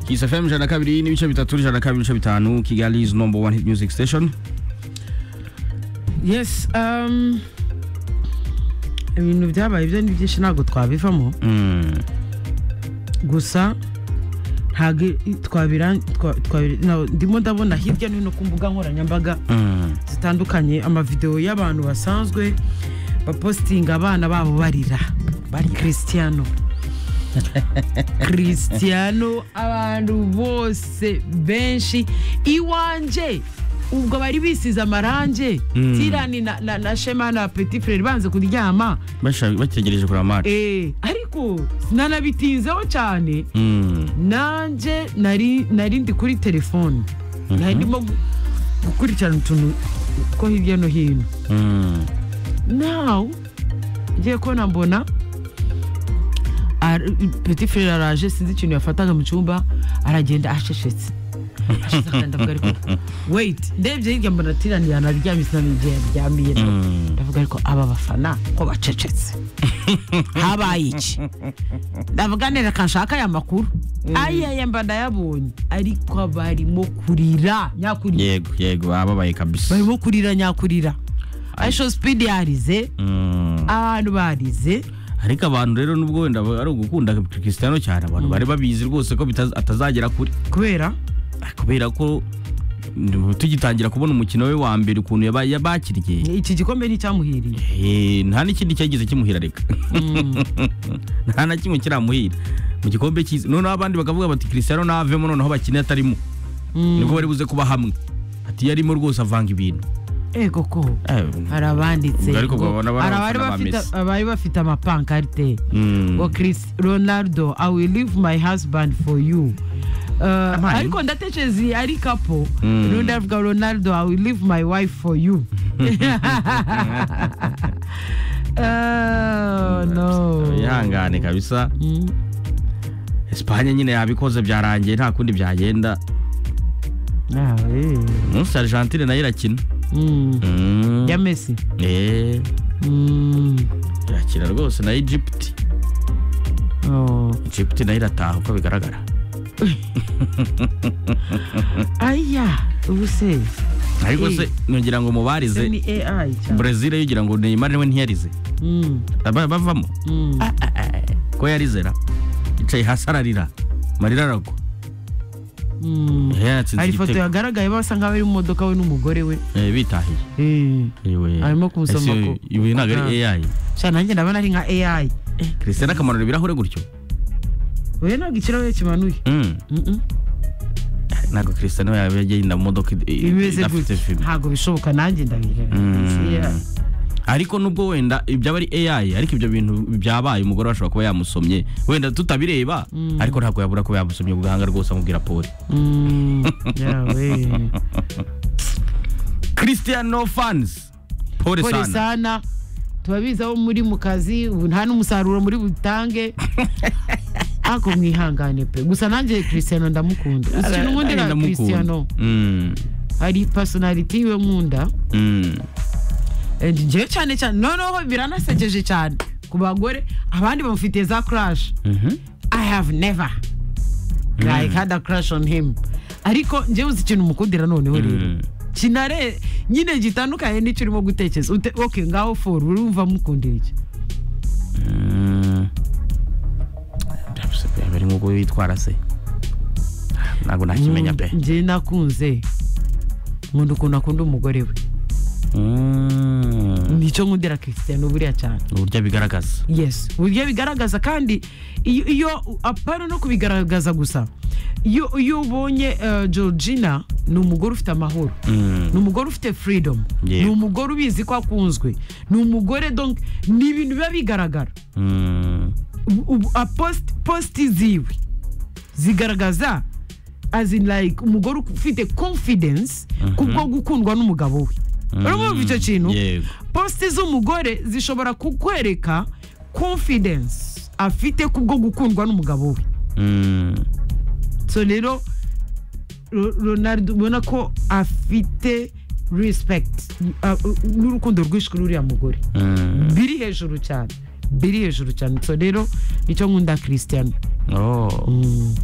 Kiss FM ijana na kabiri n'ibice bitatu ijana na kabiri n'ibice bitanu Kigali is number one hit music station yes um, ibintu byabaye ibyo ni byinshi ntabwo twabivamo Mm, gusa ntabwo twabira twa- twabira- na- ndimo ndabona hirya no hino ku mbuga nkoranyambaga mm, zitandukanye amavidewo y'abantu basanzwe bapositinga abana babo barira bari christiano christiano abantu bose benshi iwanje ubwo bari bisize amarange tirani na, na, na shema na petit frere banze kuryama basha- bategereje kureba match eh, ariko sinanabitinzeho cyane Mm, nanjye nari nari ndi kuri telefone nari ndimo gu- gukurikirana utuntu two hirya no hino mm, nawe ngiye kubona mbona ar- petit frere araje sinzi ikintu yafataga mu cyumba aragenda acecetse Ashyize akandi ndavuga ariko wait ndebye hirya mbona tirani yanaryamye sinamenye igihe yaryamiye nawe. mm. ndavuga ariko aba bafana ko bacecetse habaye iki ndavuga neza kanshaka aya makuru ayaya mba ndayabonye ariko barimo kurira nyakurira yego yego ababaye kabisa barimo kurira nyakurira ayisho sipidi yarize Mm. abantu barize ariko abantu rero nubwo wenda ba- ari ugukunda Cristiano cyane abantu bari babizi rwose ko bitaz- atazagera kuri kubera kubera ko mm, tugitangira kubona umukino we wa mbere ukuntu yaba- yabakiriye iki gikombe nticyamuhiriye eh, nta n'ikindi cyagize kimuhira reka nta na kimwe kiramuhira mu gikombe cyiza noneho abandi bakavuga bati Cristiano navemo noneho bakine atarimo nibwo bari buze kuba hamwe ati yarimo rwose avanga ibintu ego ko Eh, hari abanditse Ubwo ariko ngo- babona bari hari abari abafana ba bafite- Messi. abari bafite amapankarite mm, ngo chris ronaldo i will leave my husband for you Uh, ariko ndatekereza iyi ari kapo Mm. nundi avuga ronaldo i will leave my wife for you Oh, no. yihangane kabisa Mm. Espagne nyine yabikoze byarangiye nta kundi byagenda Ah, eh. umunsi Argentine nayo irakina Mm. Mm. ya mesi Eh, Mm. irakina rwose na Egypt Oh. Egypt nayo irataha uko bigaragara aya ubu se ariko Eh. se nongera ngo se mubarize ni ai cyane Brazil yo ugira ngo Neymar we ntiyarize Mm. Aba- bavamo Mm. ko yarizera yicaye hasi ararira amarira aragwa Mm. Eh, yatsinze hari ifoto igitego. yagaragaye basa nk'aho ari mu modoka we n'umugore we Eh, bitahiye Eh. Iwe- Arimo kumusoma Ese ku- iwe ntabwo Ah. ari AI sha nanjye ndabona ari nka ai Cristiano akamanura ibirahure gutyo oya ntabwo ikirahure kimanuye Mm. Mm-mm. ntabwo Cristiano yaba yagenda mu modoka i- i- bimeze idafite gutya fime ntabwo bishoboka nanjye ndabihera Mm. ariko nubwo wenda ibyaba ari AI ariko ibyo bintu byabaye umugore ashobora kuba yamusomye wenda tutabireba ariko ntabwo yabura kuba yamusomye ku gahanga rwose amubwira poli Mm, yawe Cristiano fans pole kore sana sana tubabizi aho muri mu kazi ubu nta n'umusaruro muri butange ariko mwihangane pe gusa nanjye christiano ndamukunda uzi ikintu Nanjye nkundira ndamukunda. christiano Mm, hari personality we nkunda mm. And njyewe cyane cyane noneho biranasekeje cyane ku bagore abandi bamufitiye za crash Mhm. I have never like had a crush on him ariko njyewe uzi ikintu mukundira noneho rero Mm. kinare nyine gitandukanye n'icyo urimo gutekereza Ute- ok ngaho foru urumva mukundira iki Mm. Ndabuze pe, bari nk'uko witwara se ntabwo nakimenya pe njye nakunze nkunda ukuntu akunda umugore we Mm. nicyo nkundira christian buriya cyane uburyo abigaragaza yes uburyo bigaragaza kandi iyo iyo- apana no kubigaragaza gusa iyo iyo ubonye eh, georgina ni umugore ufite amahoro Mm. ni umugore ufite freedom Yego. ni umugore ubizi ko akunzwe ni umugore donc ni ibintu biba bigaragara Mm. Ubu- ubu- a post- posti ziwe zigaragaza as in like umugore ufite confidence kubwo gukundwa n'umugabo we urumva icyo kintu yego posite z'umugore zishobora kukwereka confidence afite kubwo gukundwa n'umugabo we Mm. so rero Ro- ronaldo ubona ko afite respect uh, uh, n'urukundo rwinshi kuri uriya mugore Mm. biri hejuru cyane biri hejuru cyane so rero icyo nkunda christian Oh.